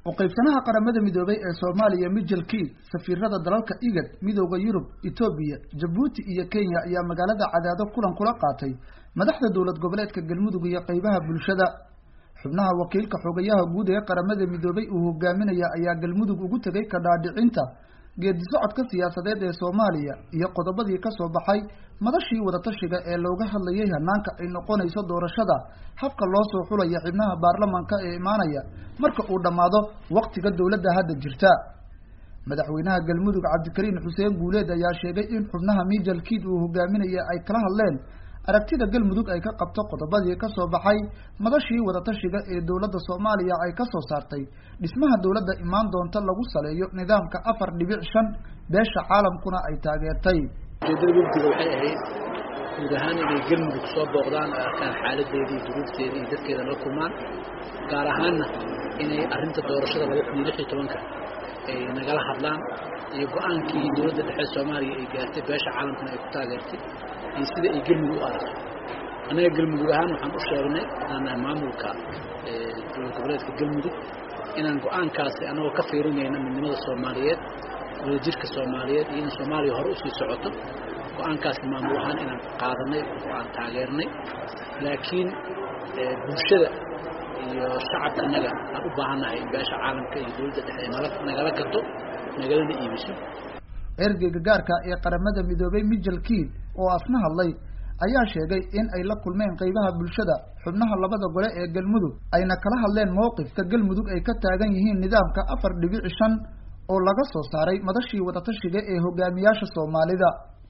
uqaybsanaha qaramada midoobay ee soomaaliya michel key safiirada dalalka igad midooda yurub etoobiya jabuuti iyo kenya ayaa magaalada cadaado kulan kula qaatay madaxda dowlad goboleedka galmudug iyo qeybaha bulshada xubnaha wakiilka xogayaha guud ee qaramada midoobay uu hogaaminaya ayaa galmudug ugu tegay kadhaadhicinta geedi socodka siyaasadeed ee soomaaliya iyo qodobadii kasoo baxay madashii wadatashiga ee looga hadlayay hanaanka ay noqonayso doorashada habka loo soo xulaya xibnaha baarlamanka ee imaanaya marka uu dhammaado waktiga dowladda hadda jirta madaxweynaha galmudug cabdikariin xuseen guuleed ayaa sheegay in xubnaha michel kiid uu hogaaminaya ay kala hadleen aragtida galmudug ay ka qabto qodobadii kasoo baxay madashii wadatashiga ee dowladda soomaaliya ay kasoo saartay dhismaha dowladda imaan doonta lagu saleeyo nidaamka afar dhibic shan beesha caalamkuna ay taageertay ujeedada wafdiga waxay ahayd guud ahaan inay galmudug soo booqdaan oo arkaan xaaladeedii duruufteeda iyo dadkeeda la kulmaan gaar ahaanna inay arrinta doorashada laba kun iyo lix iyo tobanka ay nagala hadlaan iyo go-aankii dowladda dhexe soomaaliya ay gaartay beesha caalamkuna ay ku taageertay iyo sida ay galmudug u aragto annaga galmudug ahaan waxaan u sheegnay haddaan nahay maamulka dowlad goboleedka galmudug inaan go-aankaasi annagoo ka fiirinayna midnimada soomaaliyeed wadajirka soomaaliyeed iyo in soomaaliya hore usii socoto go-aankaasi maamul ahaan inaan qaadanay oo aan taageernay laakiin bulshada iyo shacabka annaga aan u baahannahay in beesha caalamka iyo dowladda dhexe nala nagala gato nagalana iibiso ergeyga gaarka ee qaramada midoobay michel kiid oo asna hadlay ayaa sheegay in ay la kulmeen qeybaha bulshada xubnaha labada gole ee galmudug ayna kala hadleen mowqifka galmudug ay ka taagan yihiin nidaamka afar dhibic shan oo laga soo saaray madashii wadatashiga ee hogaamiyaasha soomaalida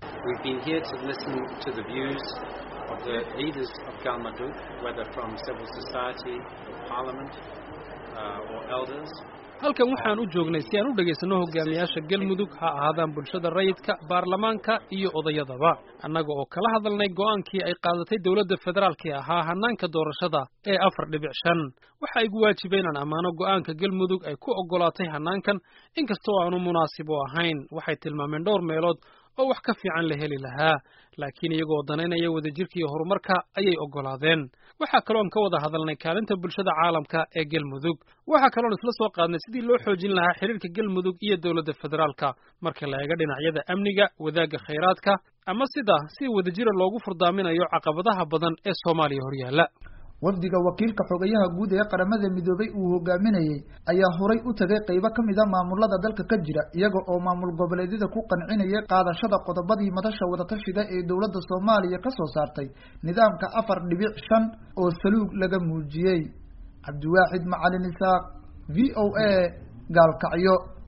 halkan waxaan u joognay si aan u dhegaysanno hogaamiyaasha galmudug ha ahaadaan bulshada rayidka baarlamaanka iyo odayadaba annaga oo kala hadalnay go'aankii ay qaadatay dowladda federaalkii ahaa hanaanka doorashada ee afar dhibic shan waxa igu waajibay inaan ammaano go'aanka galmudug ay ku oggolaatay hanaankan inkastoo aanu munaasib u ahayn waxay tilmaameen dhowr meelood oo wax ka fiican la heli lahaa laakiin iyagoo danaynaya wadajirka iyo horumarka ayay oggolaadeen waxaa kaloon ka wada hadalnay kaalinta bulshada caalamka ee galmudug waxaa kaloon isla soo qaadnay sidii loo xoojin lahaa xiriirka galmudug iyo dowladda federaalka marka la eega dhinacyada amniga wadaagga khayraadka ama sida si wadajira loogu furdaaminayo caqabadaha badan ee soomaaliya horyaalla wafdiga wakiilka xogayaha guud ee qaramada midoobay uu hogaaminayey ayaa horay u tagay qeybo ka mid a maamulada dalka ka jira iyaga oo maamul goboleedyada ku qancinayay qaadashada qodobadii madasha wadatashiga ee dowladda soomaaliya ka soo saartay nidaamka afar dhibic shan oo saluug laga muujiyey cabdiwaaxid macalin isaaq v o a gaalkacyo